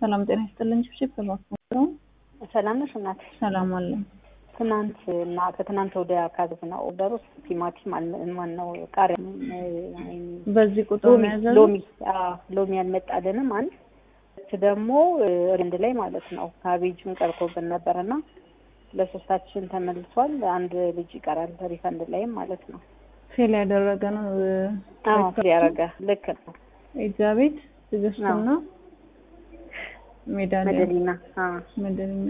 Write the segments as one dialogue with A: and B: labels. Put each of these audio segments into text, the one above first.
A: ሰላም ጤና ይስጥልኝ። ችብችብ በማስመረው
B: ሰላም ነሽ እናት?
A: ሰላም አለኝ።
B: ትናንት እና ከትናንት ወዲያ ካዘዝነው ኦርደር ውስጥ ቲማቲም ማን ነው ቃሪያ፣
A: በዚህ ቁጥር
B: ሎሚ
A: ነው ያዘዙት?
B: ሎሚ አዎ፣ ሎሚ አልመጣልንም። አንድ እሱ ደግሞ ሪንድ ላይ ማለት ነው ካቤጅም ቀርቶብን ነበር እና ለሶስታችን ተመልሷል። አንድ ልጅ ይቀራል ሪፈንድ ላይም ማለት ነው።
A: ፌል ያደረገ ነው።
B: አዎ ያረገ ልክ ነው።
A: ኤልዛቤት ትዕግስቱና ሜዳሊያ
B: መደሊና አዎ
A: መደለኛ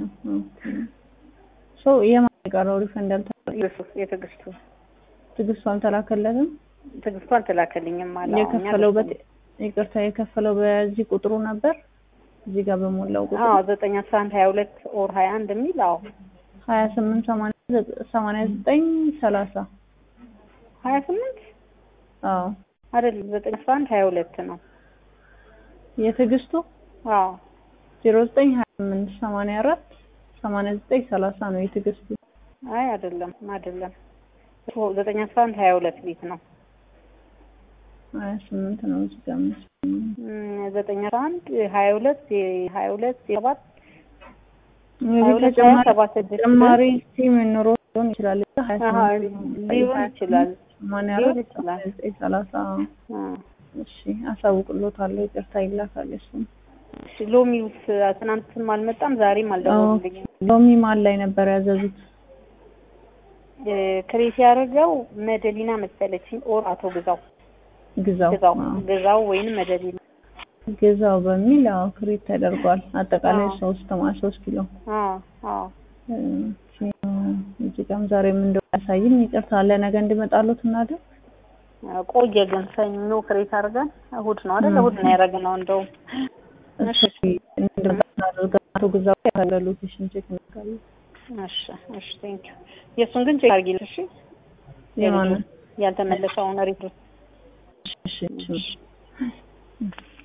A: ሶ የማን የቀረው ሪፈንድ አልተላከ
B: የትዕግስቱ የትዕግስቱ
A: ትዕግስቱ አልተላከለትም።
B: ትዕግስቱ አልተላከልኝም ማለት
A: የከፈለው በት ይቅርታ የከፈለው በዚህ ቁጥሩ ነበር እዚህ ጋር በሞላው ቁጥር
B: አዎ ዘጠኝ አስራ አንድ ሀያ ሁለት ኦር ሀያ አንድ የሚል አዎ
A: ሀያ ስምንት ሰማንያ ዘጠኝ ሰላሳ
B: ሀያ ስምንት
A: አዎ
B: አይደለም ዘጠኝ አስራ አንድ ሀያ ሁለት ነው።
A: የትዕግስቱ
B: አዎ
A: ዜሮ ዘጠኝ ሀያ ስምንት ሰማንያ አራት ሰማንያ ዘጠኝ ሰላሳ ነው የትዕግስቱ።
B: አይ አይደለም አይደለም ዘጠኝ አስራ አንድ ሀያ ሁለት ቤት ነው።
A: ሀያ ስምንት ነው እዚህ ጋር መሰለኝ።
B: እም፣ ዘጠኝ አስራ አንድ ሀያ ሁለት ሀያ ሁለት ሰባት
A: እዚህ
B: ሁለት
A: ተጨማሪ
B: ሀያ ሰባት ስድስት
A: ተጨማሪ ሲም ኑሮ ሊሆን ይችላል። ሀያ
B: አሀ፣
A: ስምንት
B: ሊሆን ይችላል
A: ሰማንያ
B: ሊሆን
A: አራት
B: ይችላል።
A: ሰማንያ ዘጠኝ ሰላሳ
B: አ፣
A: እሺ አሳውቅሎታለሁ። ይቅርታ ይላካል እሱም
B: እሺ፣ ሎሚውስ ትናንትም አልመጣም ዛሬም አልደወሉልኝም።
A: ሎሚ ማን ላይ ነበር ያዘዙት?
B: እ፣ ክሬት ያደረገው መደሊና መሰለችኝ ኦር አቶ ግዛው
A: ግዛው
B: ግዛው
A: አዎ።
B: ግዛው ወይንም መደሊና
A: ግዛው በሚል ያው ክሪት ተደርጓል። አጠቃላይ
B: አዎ።
A: ሶስት ማ ሶስት ኪሎ
B: አዎ አዎ
A: እ፣ እዚህ ጋርም ዛሬም እንደው ያሳይም ይቅርታ ለነገ እንዲመጣሉት እናድርግ።
B: ቆየ ግን ሰኞ ክሬት አድርገን እሑድ ነው አይደል?
A: ም።
B: እሑድ ነው ያደረግነው እንደውም
A: እሺ እንድርጋ እናድርግ። አቶ ግዛው ያለ ሎኬሽን ቼክ እናደርጋለን።
B: እሺ እሺ ቴንክ ዩ የእሱን ግን ቼክ አድርጊልኝ እሺ
A: የማንን
B: ያልተመለሰውን ሪፖርት
A: እሺ እሺ